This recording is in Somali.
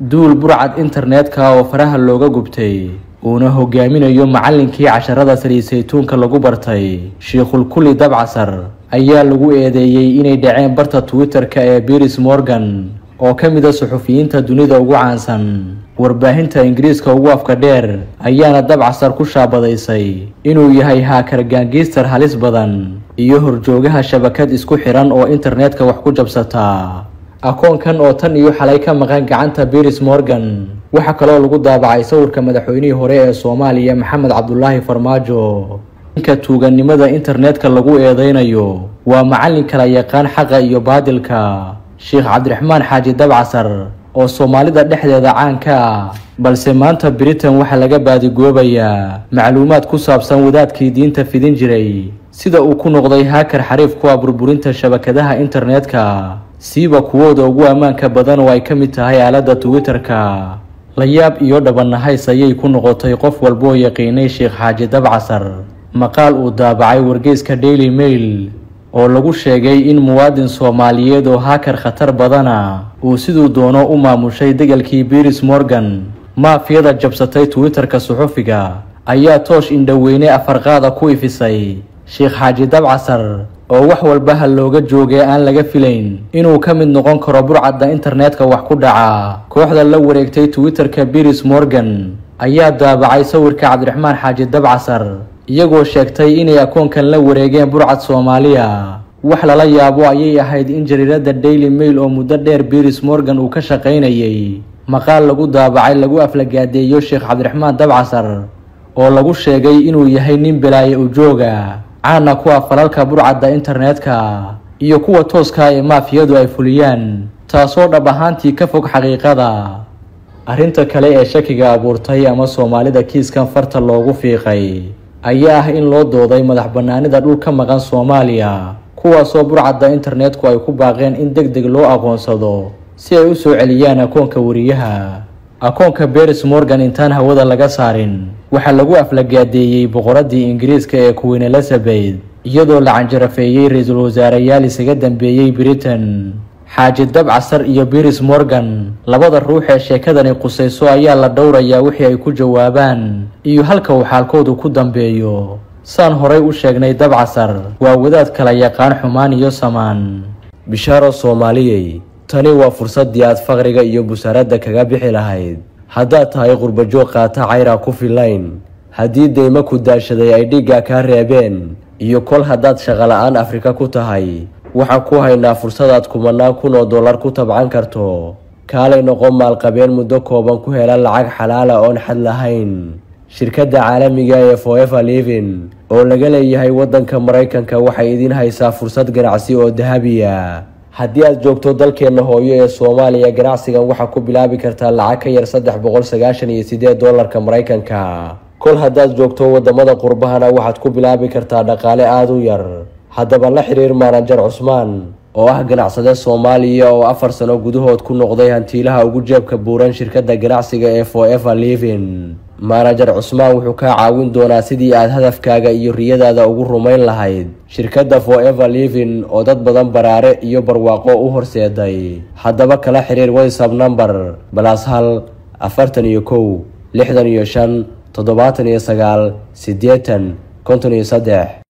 duul burcad internetka oo faraha looga gubtay uuna hogaaminayo macallinkii casharada saliid saytuunka lagu bartay shiikhulkuli dabcasar ayaa lagu eedeeyey inay dhaceen barta twitter-ka ee biris morgan oo ka mid a suxufiyiinta dunida ugu caansan warbaahinta ingiriiska ugu afka dheer ayaana dabcasar ku shaabadaysay inuu yahay haakar gaangiistar halis badan iyo horjoogaha shabakad isku xiran oo internetka wax ku jabsataa akoonkan oo tan iyo xalay ka maqan gacanta biris morgan waxaa kaloo lagu daabacay sawirka madaxweynihii hore ee soomaaliya maxamed cabdulaahi farmaajo ninka tuugannimada internetka lagu eedeynayo waa macallin kala yaqaan xaqa iyo baadilka sheekh cabdiraxmaan xaaji dabcasar oo soomaalida dhexdeeda caanka ah balse maanta britain waxaa laga baadigoobayaa macluumaad ku saabsan wadaadkii diinta fidin jiray sida uu ku noqday haakar xariif ku ah burburinta shabakadaha internetka siiba kuwooda ugu ammaanka badan oo ay ka mid tahay aaladda twitter-ka layaab iyo dhabanahays ayay ku noqotay qof walboo yaqiinay sheekh xaaji dabcasar maqaal uu daabacay wargeyska daily mail oo lagu sheegay in muwaadin soomaaliyeed oo haakar khatar badana uu siduu doono u maamushay degalkii biris morgan maafiyada jabsatay twitter-ka suxufiga ayaa toosh indhoweyne afarqaada ku ifisay sheekh xaaji dabcasar oo wax walba ha looga joogay aan laga filayn inuu ka mid noqon karo burcadda internetka wax ku dhaca kooxda la wareegtay twitter-ka biris morgan ayaa daabacay sawirka cabdiraxmaan xaaji dabcasar iyagoo sheegtay inay akoonkan la wareegeen burcad soomaaliya wax lala yaabo ayay ahayd in jariiradda daily mail oo muddo dheer biris morgan uu ka shaqaynayay maqaal lagu daabacay lagu aflagaadeeyo sheekh cabdiraxmaan dabcasar oo lagu sheegay inuu yahay nin belaaye ujooga caana ku ah falalka burcadda internetka iyo kuwa tooska ee maafiyadu ay fuliyaan taasoo dhab ahaantii ka fog xaqiiqada arrinta kale ee shakiga abuurtay ama soomaalida kiiskan farta loogu fiiqay ayaa ah in loo dooday madax bannaanida dhul ka maqan soomaaliya kuwaasoo burcadda internetku ay ku baaqeen in deg deg loo aqoonsado si ay u soo celiyaan akoonka wariyaha akoonka beris morgan intaan hawada laga saarin waxaa lagu aflagaadeeyey boqoradii ingiriiska ee queen elizabeth iyadoo la canjarafeeyey ra-iisul wasaareyaal isaga dambeeyey britain xaaji dabcasar iyo biris morgan labada ruux ee sheekadani qusayso ayaa la dhowrayaa wixii ay ku jawaabaan iyo halka uu xaalkoodu ku dambeeyo saan horay u sheegnay dabcasar waa wadaad kala yaqaan xumaan iyo samaan bishaaro soomaaliyey tani waa fursaddii aad faqriga iyo busaaradda kaga bixi lahayd haddaad tahay qurbajoog qaata cayra ku filayn haddii deymo ku daashaday ay dhigga kaa reebeen iyo kol haddaad shaqola-aan afrika ku tahay waxaan ku haynaa fursadaad kumanaan kun oo dollar ku tabcan karto kaalay noqon maalqabeen muddo kooban ku hela lacag xalaala oon xad lahayn shirkadda caalamiga ee foever livin oo laga leeyahay waddanka maraykanka waxay idiin haysaa fursad ganacsi oo dahabiya haddii aad joogto dalkeenna hooyo ee soomaaliya ganacsigan waxaa ku bilaabi kartaa lacag ka yar saddex boqol sagaashan iyo sideed doolarka maraykanka kol haddaad joogto wadamada qurbahana waxaad ku bilaabi kartaa dhaqaale aada u yar haddaba la xiriir maanajar cusmaan oo ah ganacsade soomaaliya oo afar sano gudahood ku noqday hantiilaha ugu jeebka buuran shirkadda ganacsiga ee foever livin maanajar cusmaan wuxuu kaa caawin doonaa sidii aad hadafkaaga iyo riyadaada ugu rumayn lahayd shirkadda foever livin oo dad badan baraare iyo barwaaqo u horseeday haddaba kala xiriir whatsapp number balas hal afartan iyo kow lixdan iyo shan toddobaatan iyo sagaal siddeetan konton iyo saddex